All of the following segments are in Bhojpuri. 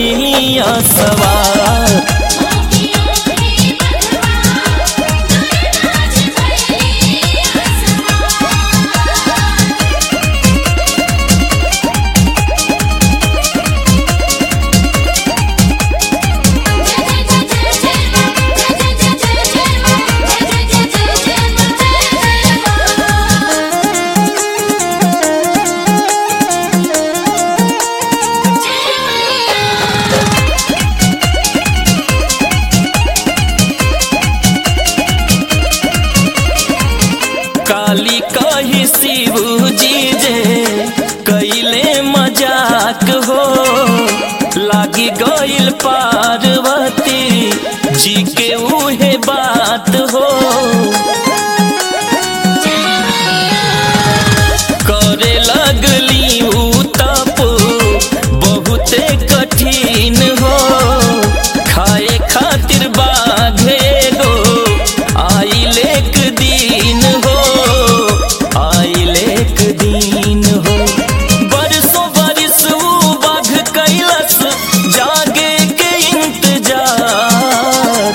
भैलिया सवार काली कही शिव जी जे कैले मजाक हो लागी गइल पार्वती जी के उहे बात हो करे लगली उ तप बहुते कठिन हो खाए खातिर बाघे गो आइल एक दिन हो आइल एक दिन हो बरसों बरिस उ बाघ कैलस जागे के इंतजार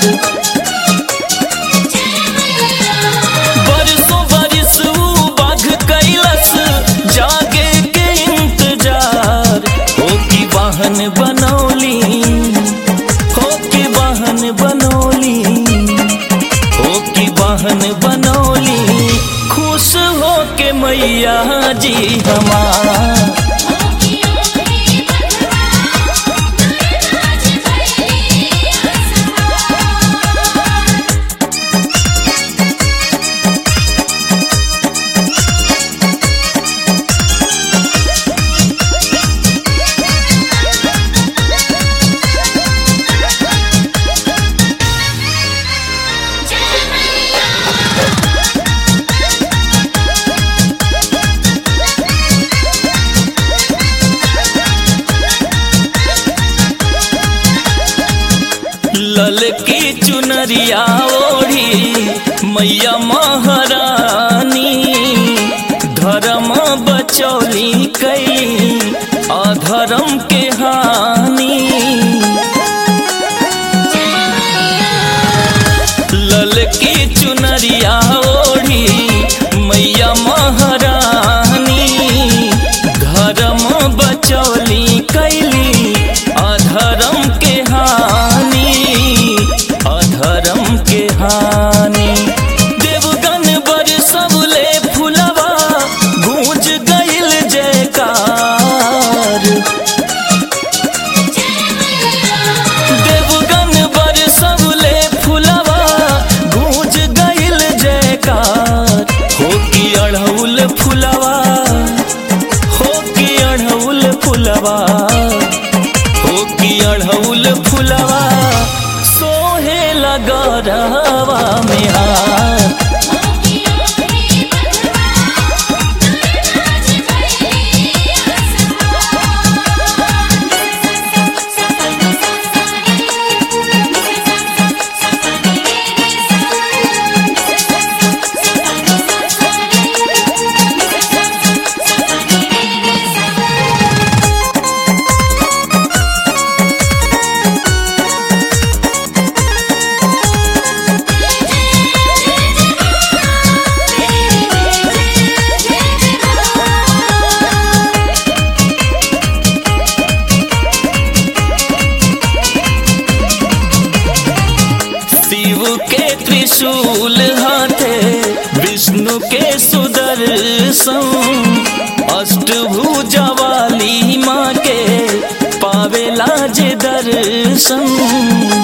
बरसों बरिस उ बाघ कैलस जागे के इंतजार हो की वाहन बनौली हो की वाहन बनौली हो की वाहन बनौली खुश हो के मैया जी हमार ललकी चुनरिया ओढ़ी मैया महारानी धर्म बचौली कैली अधर्म के हानि ललकी चुनरिया ओढ़ी मैया महारानी धर्म बचौली कैली अधर्म के हानि अधर्म के हानि देवगन बर सबले फुलवा गूंज गइल जयकार देवगन बर सबले फुलवा गूंज गइल जयकार हो की अढ़ौल फुलवा हो की अढ़ौल फुलवा हो की अढ़ौल फुलवा सोहे लगरवा में हार शिव के त्रिशूल हाथे विष्णु के सुदर्शन अष्टभुजा वाली माँ के पावेला जे दर्शन